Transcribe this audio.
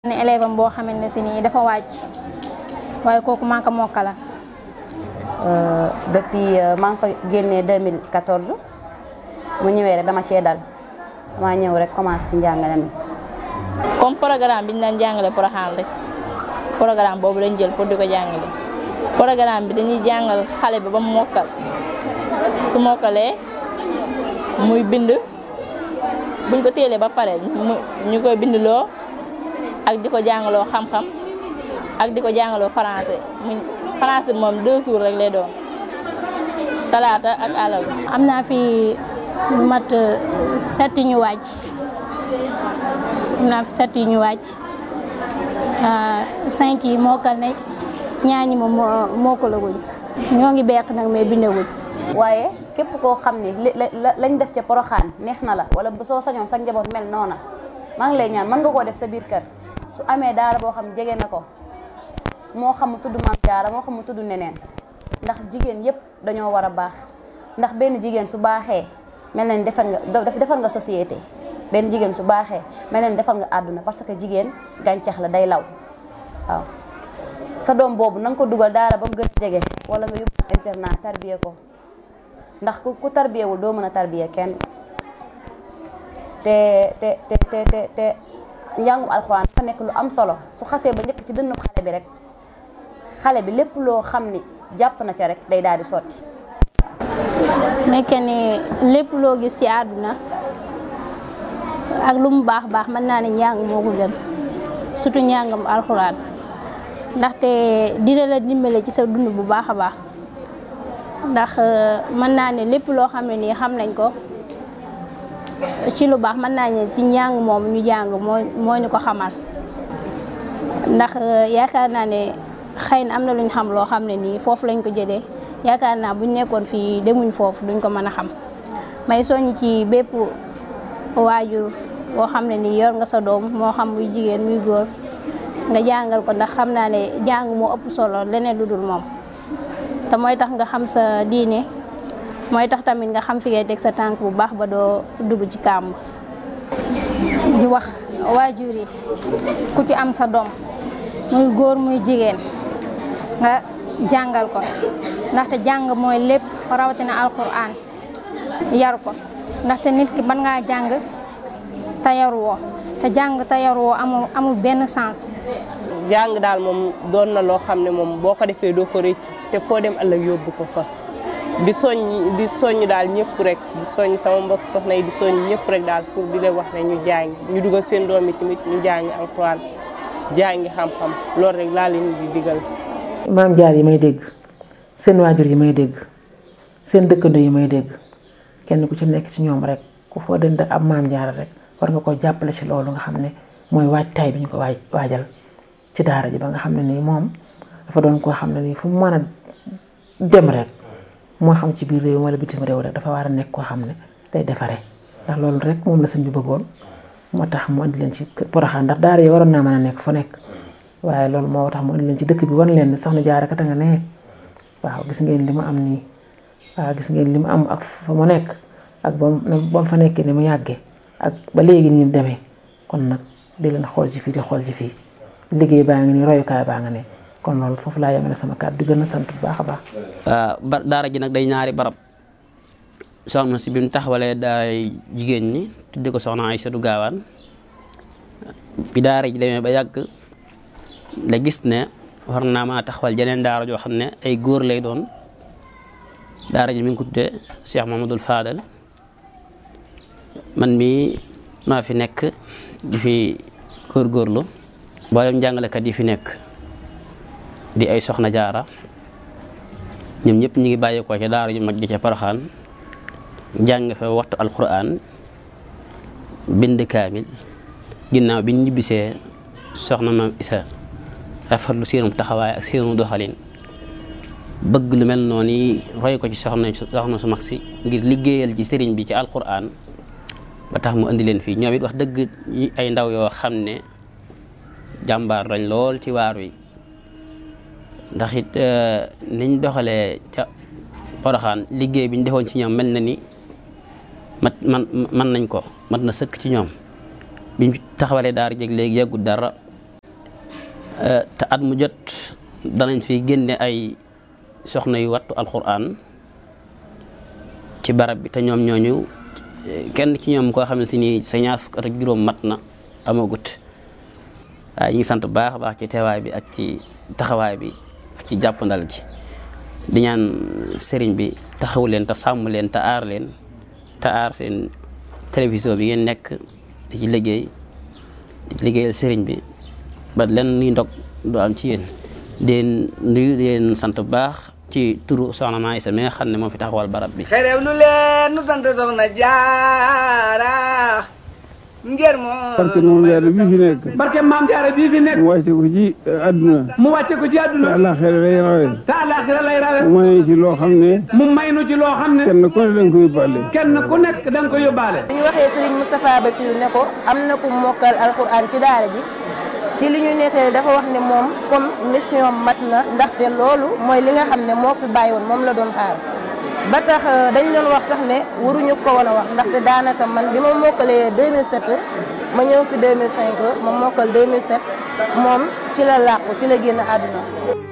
ne élève am boo xamante ne si nii dafa wàcc waaye kooku maa ko mokkala depuis maa ngi fa génnee 2014 mu ñëwee rek dama cee dal dama ñëw rek commencé ci njàngale mi. comme programme bi ñu daan jàngale Porokhane rek programme boobu lañ jël pour di ko jàngale programme bi dañuy jàngal xale bi ba mu mokkal su mokkalee muy bind buñ ko téelee ba pare mu ñu koy bindloo ak di ko jàngaloo xam-xam ak di ko jàngaloo français mu français moom deux jours rek lay doon talaata ak àllarba. am naa fi lu mat set ñu wàcc am naa fi set ñu wàcc cinq yi mokkal nañ ñaar ñi moom mokkalaguñ ñoo ngi beq nag mais bindaguñ. waaye képp koo xam ni li lañ def ca Porokhane neex na la wala soo sañoon sa njaboot mel noona maa ngi lay ñaan mën nga koo def sa biir kër su amee daara boo xam jege na ko moo xam mu tudd Maam Jaara moo xam mu tudd neneen ndax jigéen yépp dañoo war a baax ndax benn jigéen su baaxee mel na ni defar nga defar nga société benn jigéen su baaxee mel na ni defar nga àdduna parce que jigéen gàncax la day law waaw sa doom boobu na nga ko dugal daara ba mu gën a jege wala nga yóbbu internat tarbiye ko ndax ku tarbiyewul doo mën a tarbiye kenn te te te te te te njàngum alxuraan dafa nekk lu am solo su xasee ba njëkk ci dënnu xale bi rek xale bi lépp loo xam ni jàpp na ca rek day daal di sotti. nekk ni lépp loo gis ci àdduna ak lu mu baax baax mën naa ne njàng moo ko gën surtout njàngam alxuraan ndaxte dina la dimbale ci sa dund bu baax a baax ndax mën naa ne lépp loo xam ne nii xam nañ ko ci lu baax mën naa ne ci njàng moom ñu jàng moo moo ñu ko xamal ndax yaakaar naa ne xëy na am na lu ñu xam loo xam ne nii foofu lañ ko jëlee yaakaar naa buñ nekkoon fii demuñ foofu duñ ko mën a xam may soññ ci bépp waajur boo xam ne nii yor nga sa doom moo xam muy jigéen muy góor nga jàngal ko ndax xam naa ne jàng moo ëpp solo leneen lu dul moom te mooy tax nga xam sa diine mooy tax tamit nga xam fi ngay teg sa tànk bu baax ba doo dugg ci kàmb di wax waajur yi ku ci am sa doom muy góor muy jigéen nga jàngal ko ndaxte jàng mooy lépp rawatina alquran yar ko ndaxte nit ki mën ngaa jàng te yaruwoo te jàng te yaruwoo amul amul benn sens. jàng daal moom doon na loo xam ne moom boo ko defee doo ko rëccu te foo dem ëllëg yóbbu ko fa di soññ di soññ daal ñëpp rek di soññ sama mbokk soxna yi di soññ ñëpp rek daal pour di leen wax ne ñu jàng ñu dugal seen doom yi tamit ñu jàng alxuraan jàngi xam-xam loolu rek laa leen di digal. maam jaar yi may dégg seen waajur yi may dégg seen dëkkandoo yi may dégg kenn ku ci nekk ci ñoom rek ku foo dënd ab maam jaar rek war nga ko jàppale ci loolu nga xam ne mooy waajtaay bi ñu ko waaj waajal ci daara ji ba nga xam ne nii moom dafa doon koo xam ne nii fu mu mën a dem rek moo xam ci biir réew wala bitim réew rek dafa war a nekk koo xam ne day defaree ndax loolu rek moom la sëñ bi bëggoon moo tax mu andi leen ci Porokhane ndax daara yi waroon naa mën a nekk fu nekk waaye loolu moo tax mu andi leen ci dëkk bi wan leen ne soxna Jaara kat nga ne waaw gis ngeen li mu am nii waaw gis ngeen li mu am ak fa mu nekk ak ba mu fa nekkee ni mu yàggee ak ba léegi nii mu demee kon nag di leen xool ci fii di xool ci fii liggéey baa ngi nii royukaay baa nga ne kon loolu foofu laa yemale sama kàddu di gën a sant bu baax a baax. ba daara ji nag day ñaari barab soxna si bi mu taxawalee daay jigéen ñi tudde ko soxna Aysatu Gaawaan bi daara ji demee ba yàgg la gis ne war naa maa taxawal jeneen daara joo xam ne ay góor lay doon daara ji mi ngi ko tuddee Cheikh Mamadou Fadal man mii maa fi nekk di fi góorgóorlu mboolem jàngalekat yi fi nekk di ay soxna jaara ñoom ñëpp ñu ngi bàyyeekoo ca daara ju mag ji ca Porokhane jàng fa waxtu alquran bind kaamil ginnaaw bi ñu ñibbisee soxna maam isa rafetlu seenum taxawaay ak seenu doxalin bëgg lu mel noonu yi roy ko ci soxna soxna su mag si ngir liggéeyal ci sëriñ bi ci alquran ba tax mu indi leen fii ñoom it wax dëgg ay ndaw yoo xam ne jàmbaar lañ lool ci waar wi ndax it niñ doxalee ca Porokhane liggéey bi ñu defoon ci ñoom mel na ni mat man man nañ ko mat na sëkk ci ñoom biñ taxawalee daara jeg léegi yàggut dara te at mu jot danañ fi génne ay soxna yu wattu alxuraan ci barab bi te ñoom ñooñu kenn ci ñoom koo xam ne si nii sa ñaar fukk at ak juróom mat na amagut waaye ñu ngi sant bu baax a baax ci teewaay bi ak ci taxawaay bi ak ci jàppandal gi di ñaan sëriñ bi taxaw leen te sàmm leen te aar leen te aar seen télévision bi ngeen nekk di ci liggéey di ci liggéeyal sëriñ bi ba len ni ndog du am ci yéen den nuyu di leen sant bu baax ci turu soxna Maa Isa mi nga xam ne moo fi taxawal barab bi xerew nu leen nu sant soxna jaara ngir moo barke moom jaara bii fi nekk barke maam jaara bii fi nekk mu wàcce ko ci àdduna mu wàcce ko ci te àdduna àllaaxira lay rawe te àllaaxira lay rawe mu may ci loo xam ne mu may nu ci loo xam ne kenn ku ne danga ko yóbbaale kenn ku nekk da nga ko yóbbaale bi ñu waxee Serigne Moustapha Bassirou ne ko am na ku mokkal alxuraan ci daara ji ci li ñu nettali dafa wax ne moom comme mission mat na ndaxte loolu mooy li nga xam ne moo fi bàyyi woon moom la doon xaar ba tax dañ doon wax sax ne waruñu ko woon a wax ndaxte daanaka man bi ma mokkalee 2007 ma ñëw fi 2005 ma mokkal 2007 moom ci la làqu ci la génn àdduna